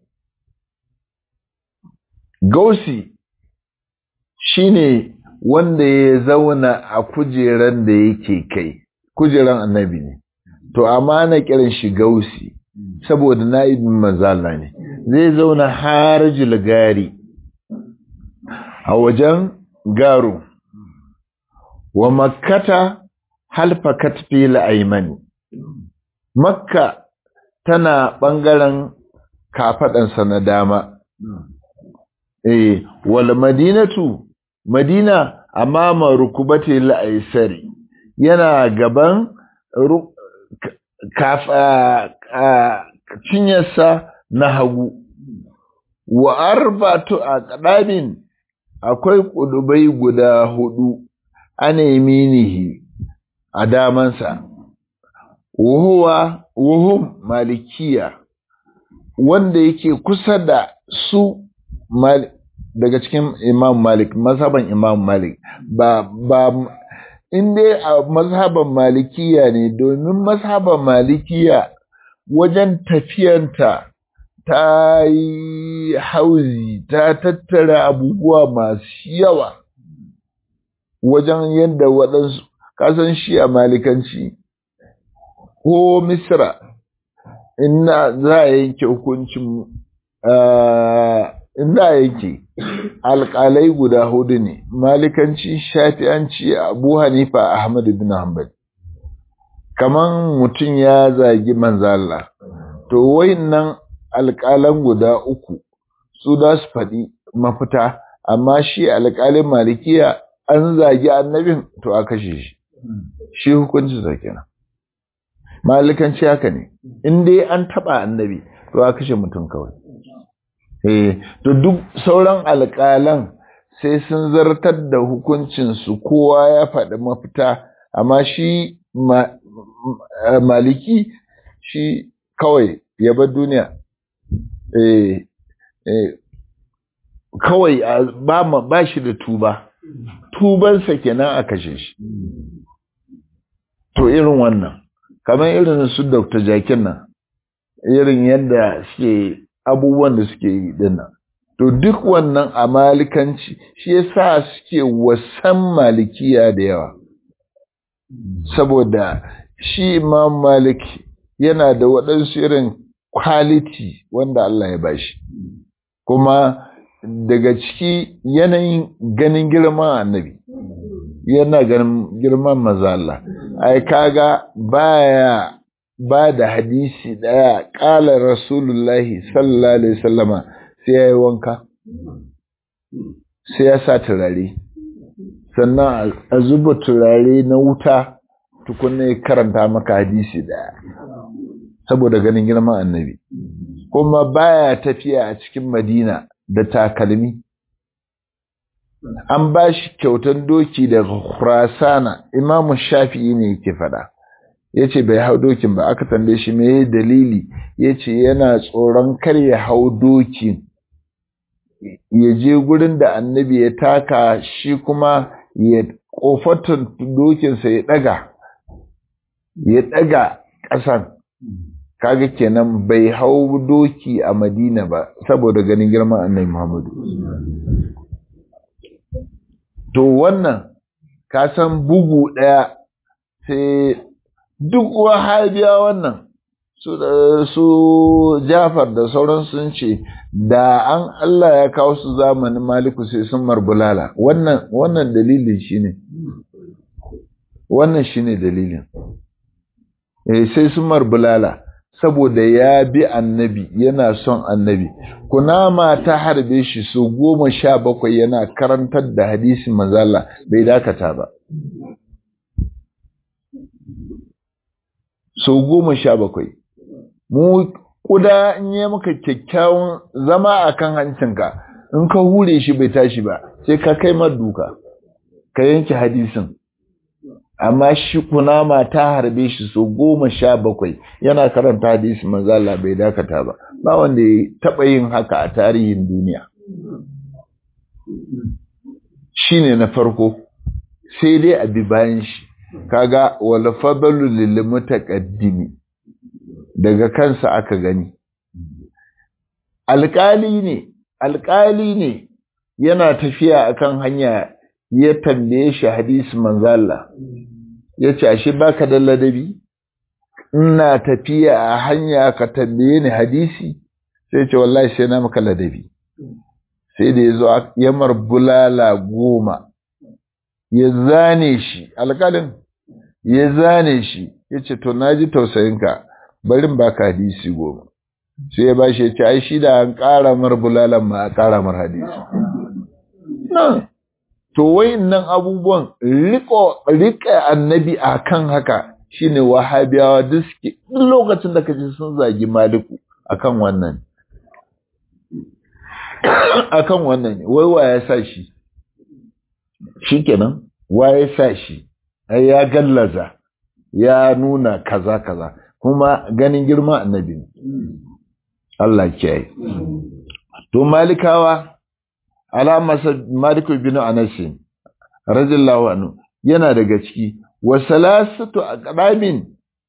S1: gausi shine wanda ya zauna a kujeran da yake kai kujeran annabi ne to amma na kiran shi gausi saboda na'ibin mazala ne zai zauna har jilgari a wajen garo wa makkata halfa katfil aimani makka tana ɓangaren kafaɗansa na dama eh wal madinatu Madina amama rukubati la'aisari yana gaban cinyarsa na hagu wa arbatu a ƙadabin akwai ƙudubai guda hudu ana yaminihi a damansa wuhuwa wuhum malikiya wanda yake kusa da su daga cikin Imam Malik, mazhaban Imam Malik, ba, ba, in dai a mazhaban Malikiya ne, domin mazhaban Malikiya wajen tafiyanta ta yi hauzi, ta tattara abubuwa masu yawa wajen yadda waɗansu, kasan shi a Malikanci, ko Misra, ina za a yanke hukuncin in da yake alƙalai guda hudu ne malikanci shafi'anci abu hanifa ahmad bin hanbal kaman mutum ya zagi manzala to wayannan alƙalan guda uku su da su faɗi mafita amma shi alƙalin malikiya an zagi annabin to a kashe shi shi hukunci sa kenan malikanci haka ne in dai an taɓa annabi to a kashe mutum kawai Eh, to duk sauran alƙalan sai sun zartar da hukuncinsu kowa ya faɗi mafita, amma shi ma, maliki shi kawai ya bar duniya. Eh, eh, kawai ba, ba shi da tuba, tubansa kenan a kashe shi. To irin wannan, kamar irin su Dr. Jakin nan, irin yadda suke abubuwan da suke yi dinnan to duk wannan a malikanci shi yasa suke wasan malikiya da yawa saboda shi imam malik yana da waɗansu irin quality wanda Allah ya bashi kuma daga ciki yanayin ganin girman annabi yana ganin girman maza Allah ai kaga baya ba da hadisi ɗaya ƙala rasulullahi sallallahu alaihi wasallama sai ya yi wanka sai ya sa turare sannan a zuba turare na wuta tukunna ya karanta maka hadisi daya saboda ganin girman annabi kuma baya tafiya a cikin madina da takalmi an ba shi kyautan doki daga khurasana imamu shafi'i ne yake fada ya ce bai hau dokin ba aka tambaye shi me dalili ya ce yana tsoron kar ya hau dokin ya je gurin da annabi ya taka shi kuma ya kofatun dokinsa ya daga ya daga ƙasan kaga kenan bai hau doki a madina ba saboda ganin girman annabi muhammadu to wannan ka san bugu ɗaya sai duk wahabiya wannan su, su jafar da sauran sun ce da an Allah ya kawo su zamanin maliku sai sun marbulala wannan wannan dalilin shine wannan shine dalilin eh sai sun marbulala saboda ya bi annabi yana son annabi kunama ta harbe shi su goma sha bakwai yana karantar da hadisin manzala bai dakata ba sau goma sha bakwai mu kuda in yi maka kyakkyawan zama a kan hancinka in ka hure shi bai tashi ba sai ka kai duka ka yanke hadisin amma shi kunama ta harbe shi sau goma sha bakwai yana karanta hadisi manzala bai dakata ba ba wanda ya taɓa yin haka a tarihin duniya shi ne na farko sai dai a bi bayan shi kaga wala fadalu lil mutaqaddimi daga kansa aka gani alƙali ne alƙali ne yana tafiya akan hanya ya tambaye shi hadisi manzala ya ce ashe baka da ladabi ina tafiya a hanya ka tambaye ni hadisi sai ce wallahi sai na maka ladabi sai da ya zo ya bulala goma ya zane shi alƙalin ya zane shi ya ce to na ji tausayinka barin baka hadisi goma sai ya bashi ya ce ai shi da an ƙara mar bulalan ma a ƙara mar hadisi to wayannan abubuwan riko rika annabi akan haka shine wahabiyawa duk suke duk lokacin da kaji sun zagi maliku akan wannan akan wannan wai wa ya sa shi shikenan wa ya sa shi ai ya gallaza ya nuna kaza kaza kuma ganin girman annabi Allah kiyaye to malikawa alamasa maliku bin anas radiyallahu anhu yana daga ciki wa salasatu aqdamin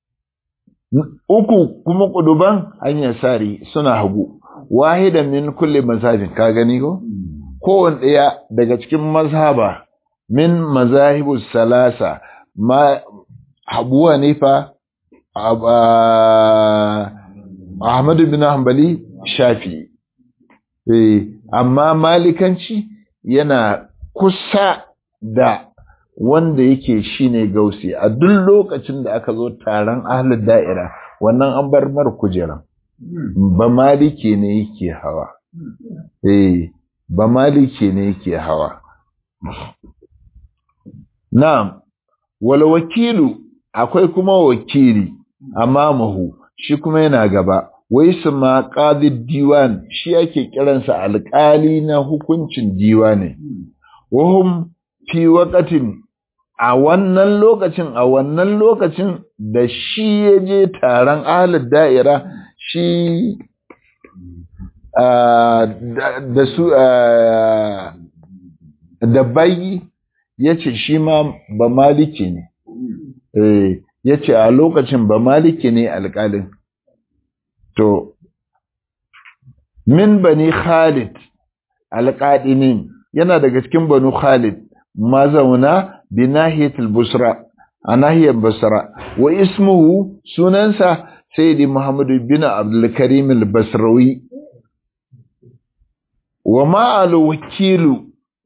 S1: uku kuma kuduban hanyar sari suna hagu wahidan min kulli mazhabin ka gani ko kowanne daya daga cikin mazhaba min mazahibu salasa ma Abu Hanifa Ahmad bin Hanbali Shafi eh amma malikanci yana kusa da wanda yake shine gausi a duk lokacin da aka zo taron ahlul da'ira wannan an bar mar kujeran ba maliki ne yake hawa eh ba maliki ne yake hawa na'am wal wakilu akwai kuma wakili amamahu shi kuma yana gaba wai su ma qadid diwan shi ake kiransa alƙali na hukuncin diwani wahum fi waqatin a wannan lokacin a wannan lokacin da shi ya je taron ahlul da'ira shi da su da bayi ya ce shi ma ba maliki ne ya ce a lokacin ba maliki ne alƙalin to min bani khalid alƙaɗinin yana daga cikin banu khalid mazauna bi nahiyatul busra a nahiyar basra wa ismuhu sunansa sayyidi muhammadu bin abdul karim al-basrawi wa ma'al wakilu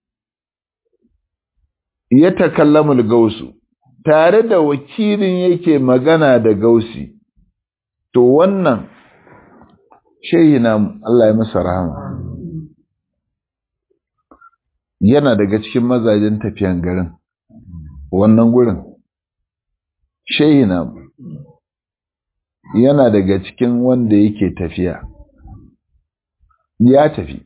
S1: ya takallamu al-gausu tare da wakilin yake magana da gausi to wannan shehi na Allah ya masa rahama yana daga cikin mazajen tafiyan garin wannan gurin shehi na yana daga cikin wanda yake tafiya ya tafi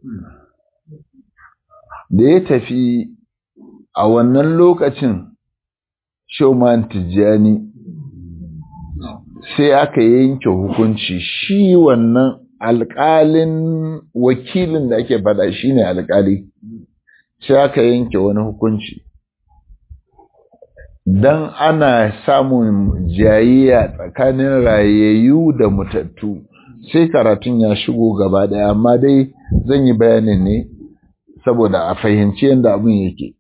S1: da ya tafi a wannan lokacin shauman tijjani sai aka yanke hukunci shi wannan alƙalin wakilin da ake faɗa shi ne alƙali sai aka yanke wani hukunci don ana samun jayayya tsakanin rayayyu da mutattu sai karatun ya shigo gaba ɗaya amma dai zan yi bayanin ne saboda a fahimci yadda abin yake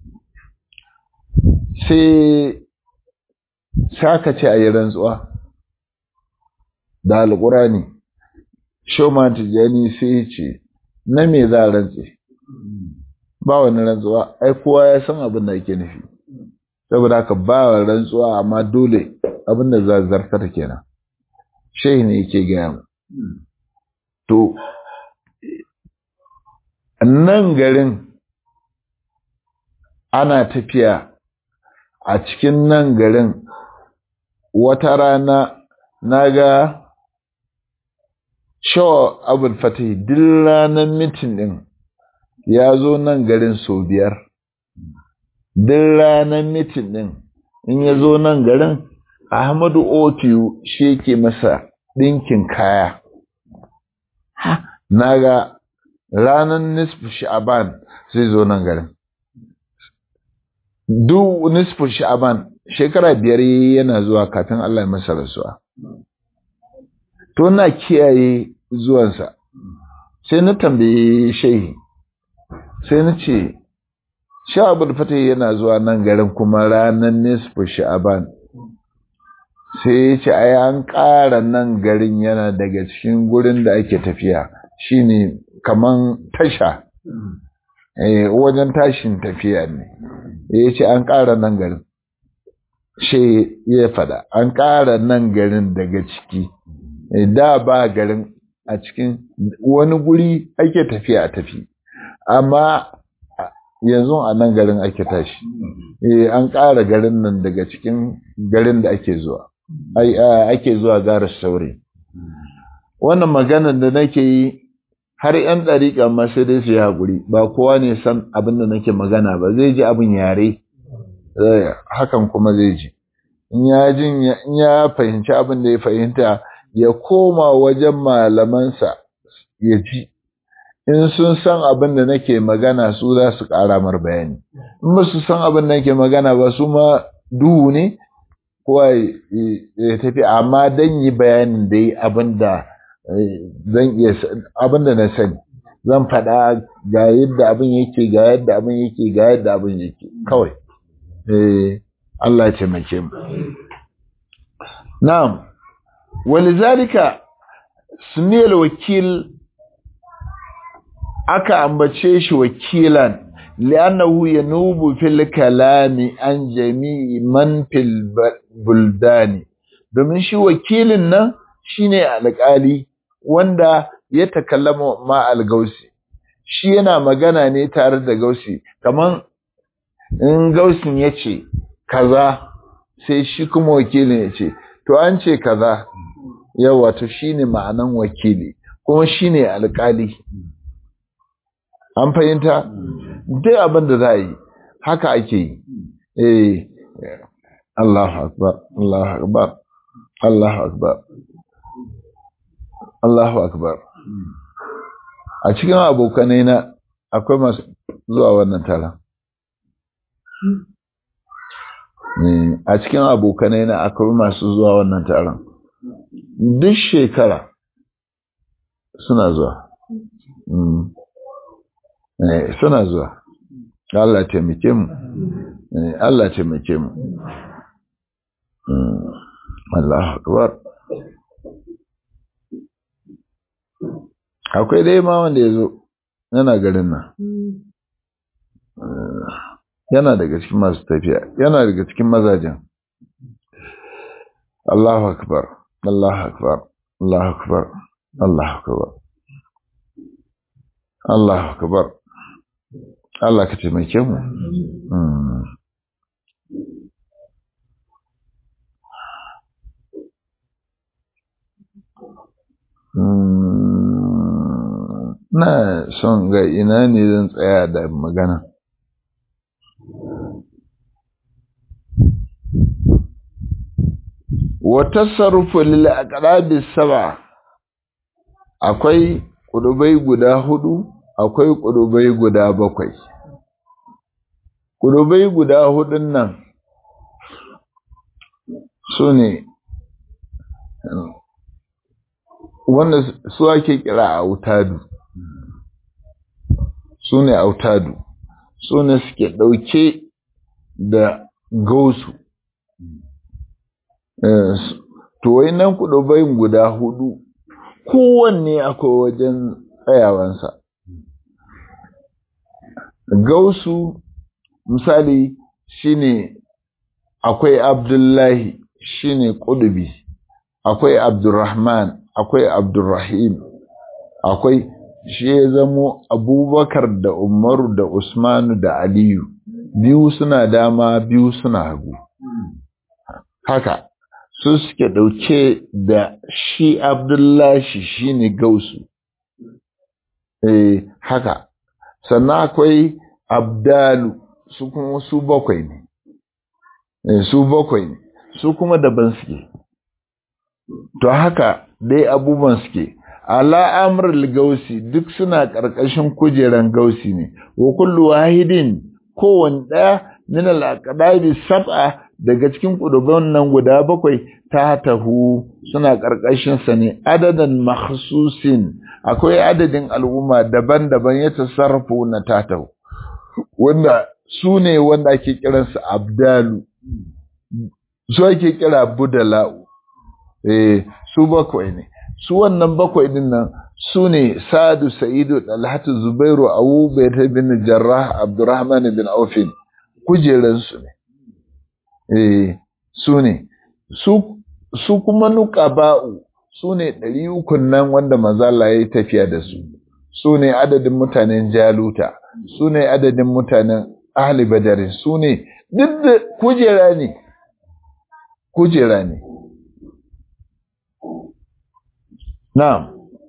S1: sai saka ce a yi rantsuwa da alƙurani shoma tijjani sai ce na me za a rantse ba wani rantsuwa ai kowa ya san abin da ake nufi saboda haka ba wa rantsuwa amma dole abin da za zartar kenan shehi ne yake gaya mu to nan garin ana tafiya a cikin nan garin wata rana na ga shawa abul fatih duk ranar mitin ɗin ya zo nan garin sau biyar duk ranar mitin ɗin in ya zo nan garin ahmadu otiyu shi ke masa ɗinkin kaya na ga ranar nisfu sha'aban zai zo nan garin duk nisfu sha'aban shekara biyar yana zuwa kafin Allah ya masa rasuwa to na kiyaye zuwansa sai na tambaye shehi sai na ce sha'abul fatih yana zuwa nan garin kuma ranar nisfu sha'aban sai ya ce ai an ƙara nan garin yana daga cikin gurin da ake tafiya shine kaman tasha eh wajen tashin tafiya ne ya ce an ƙara nan garin she ya fada an ƙara nan garin daga ciki da ba garin a cikin wani guri ake tafiya a tafi amma yanzu a nan garin ake tashi eh an ƙara garin nan daga cikin garin da ake zuwa ake zuwa gara saure wannan maganar da nake yi har ‘yan ɗariƙa ma sai dai su yi haƙuri ba kowa ne san abin da nake magana ba zai ji abin yare hakan kuma zai ji in ya jin in ya fahimci abin da ya fahimta ya koma wajen malamansa ya ji in sun san abin da nake magana su za su ƙara mar bayani in ba su san abin da nake magana ba su ma duhu ne kowa ya tafi amma dan yi bayanin da yi abin da zan iya abin da na sani zan faɗa ga yadda abin yake ga yadda abin yake ga yadda abin yake kawai eh Allah ya taimake mu na'am walizalika suniyal wakil aka ambace shi wakilan li'annahu yanubu fil kalami an jami'i man fil buldani domin shi wakilin nan shine alƙali wanda ya takallama ma al-gausi shi yana magana ne tare da gausi kaman in gausin ya ce kaza sai shi kuma wakilin ya ce to an ce kaza yawa to shine ma'anan wakili kuma shine alƙali an fahimta duk abin da za a yi haka ake yi eh Allahu akbar Allahu akbar Allahu akbar Allahu akbar a cikin abokanai na akwai masu zuwa wannan taron a cikin abokanai na akwai masu zuwa wannan taron duk shekara suna zuwa suna zuwa Allah taimake mu Allah taimake mu Allah akbar akwai dai ma wanda ya zo yana garin nan yana daga cikin masu tafiya yana daga cikin mazajen Allahu akbar Allahu akbar Allahu akbar Allahu akbar Allahu akbar Allah ka taimake mu na son ga ina ne zan tsaya da magana wata sarrufu lil aqrabi saba akwai kudubai guda hudu akwai kudubai guda bakwai kudubai guda hudun nan su ne wanda su ake kira autadu su ne autadu su ne suke ɗauke da gausu to nan kudubayin guda hudu kowanne akwai wajen tsayawansa gausu misali shine akwai abdullahi shine kudubi akwai abdurrahman akwai abdurrahim akwai shi ya zamo abubakar da umaru da usmanu da aliyu biyu suna dama biyu suna hagu haka su suke ɗauke da shi abdullahi shi ne gausu eh haka sannan akwai abdalu su kuma su bakwai ne eh, su bakwai ne su kuma daban suke to haka dai abubuwan suke ala amrul gausi duk suna ƙarƙashin kujeran gausi ne wa kullu wahidin kowanne ɗaya min al-aqdabi sab'a daga cikin kuduban nan guda bakwai ta tahu suna ƙarƙashin sa ne adadan makhsusin akwai adadin al'umma daban-daban ya tasarrafu na tatahu wanda su ne wanda ake kiransu abdalu su ake kira budala'u eh su bakwai ne su wannan bakwai din nan su ne sadu sa'idu dalhatu zubairu abu bayt bin jarrah abdurrahman bin aufin kujeransu ne eh su ne su su kuma nuqaba'u su ne ɗari ukun nan wanda mazala ya yi tafiya da su su ne adadin mutanen jaluta su ne adadin mutanen ahli badarin su ne duk da kujera ne kujera ne na'am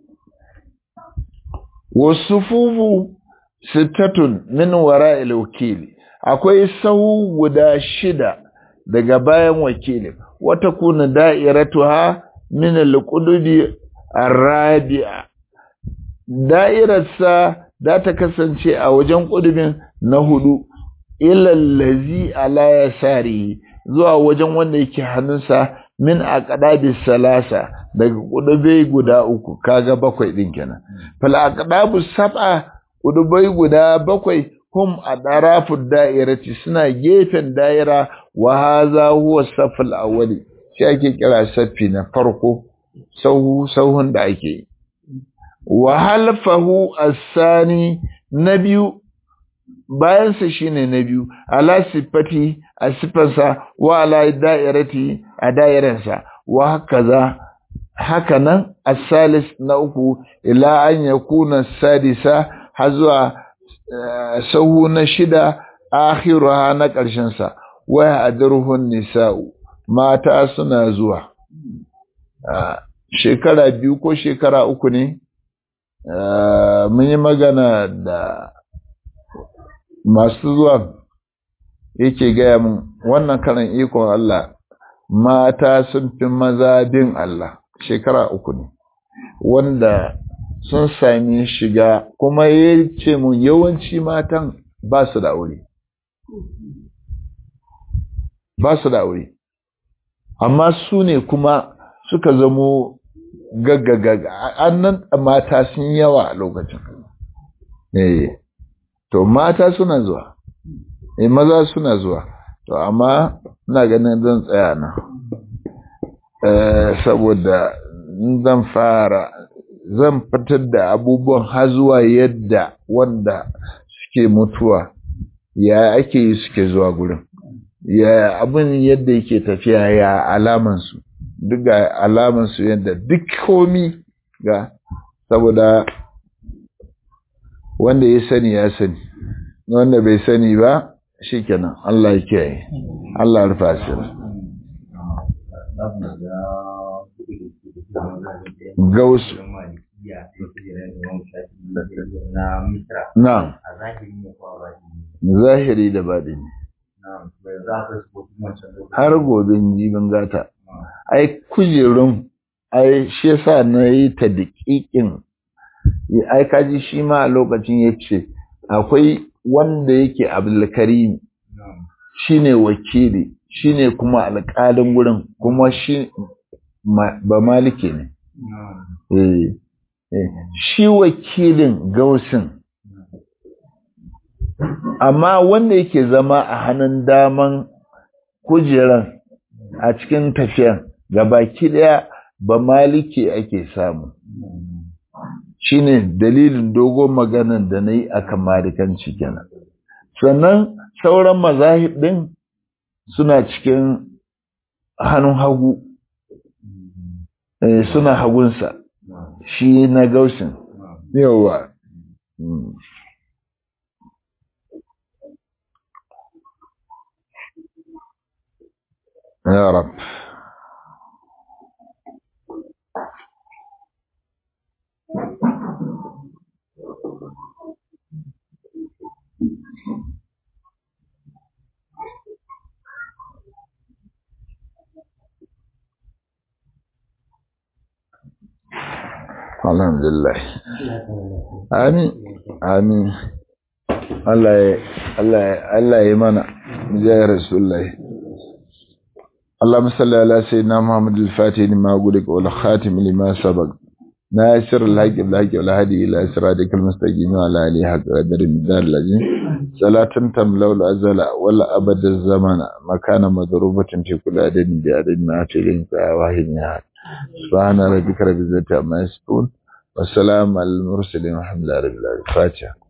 S1: wasu fufu sittatun min wara wakili akwai sahu guda shida daga bayan wakilin wata kuna da'iratuha min al-qudubi ar-rabi'a da'irarsa za ta kasance a wajen ƙudubin na hudu ilallazi ala yasari zuwa wajen wanda yake hannunsa min aqdabi salasa daga ƙudubai guda uku kaga bakwai din kenan fal aqdabu sab'a ƙudubai guda bakwai hum adarafu da'irati suna gefen da'ira wa hadha huwa safal awwali shi ake kira saffi na farko sauhu sauhun da ake yi wa halfahu asani na biyu bayansa shine na biyu ala sifati a sifansa wa ala da'irati a da'iransa wa hakaza haka nan asalis na uku ila an yakuna sadisa har zuwa sahu na shida akhiruha na ƙarshen sa wa adruhun nisa'u mata suna zuwa shekara biyu ko shekara uku ne mun yi magana da masu zuwa yake gaya mun wannan karan ikon Allah mata sun fi maza bin Allah shekara uku ne wanda sun sami shiga kuma ya ce mun yawanci matan ba su da aure ba su da aure amma su ne kuma suka zamo gaggagaga annan mata sun yawa a lokacin eh to mata suna zuwa eh maza suna zuwa to amma ina ganin zan tsaya nan eh saboda zan fara zan fitar da abubuwan har zuwa yadda wanda suke mutuwa ya ake yi suke zuwa gurin ya abin yadda yake tafiya ya alamansu duk ga alamansu yadda duk komi ga saboda wanda ya sani ya sani wanda bai sani ba shikenan Allah ya kiyaye Allah ya rufa shi gausu na zahiri da baɗini har gobe jibin gata ai kujerun ai shi yasa na yi ta daƙiƙin ai kaji shi ma a lokacin ya ce akwai wanda yake abdulkarim shi ne wakili shi ne kuma alƙalin gurin kuma shi ba malike ne shi wakilin gausin amma wanda yake zama a hannun daman kujeran a cikin tafiyan gabaki daya ba maliki ake samu shine dalilin dogon maganar da na yi a kan malikanci kenan sannan sauran mazahib ɗin suna cikin hannun hagu suna hagunsa shi na gausin yawa يا رب الحمد لله آمين آمين الله الله الله يمنع جاي رسول الله اللهم صل على سيدنا محمد الفاتح لما أقولك والخاتم لما سبق ناصر الحق بالحق والهدي إلى صراطك المستقيم وعلى آله حق قدر الدار الذي صلاة تملأ الأزل ولا أبد الزمان مكان مضروبة في كل عدد بعدد ما أتيهم واحد نهار سبحان ربك رب العزة عما يصفون والسلام على المرسلين والحمد لله رب العالمين فاتحة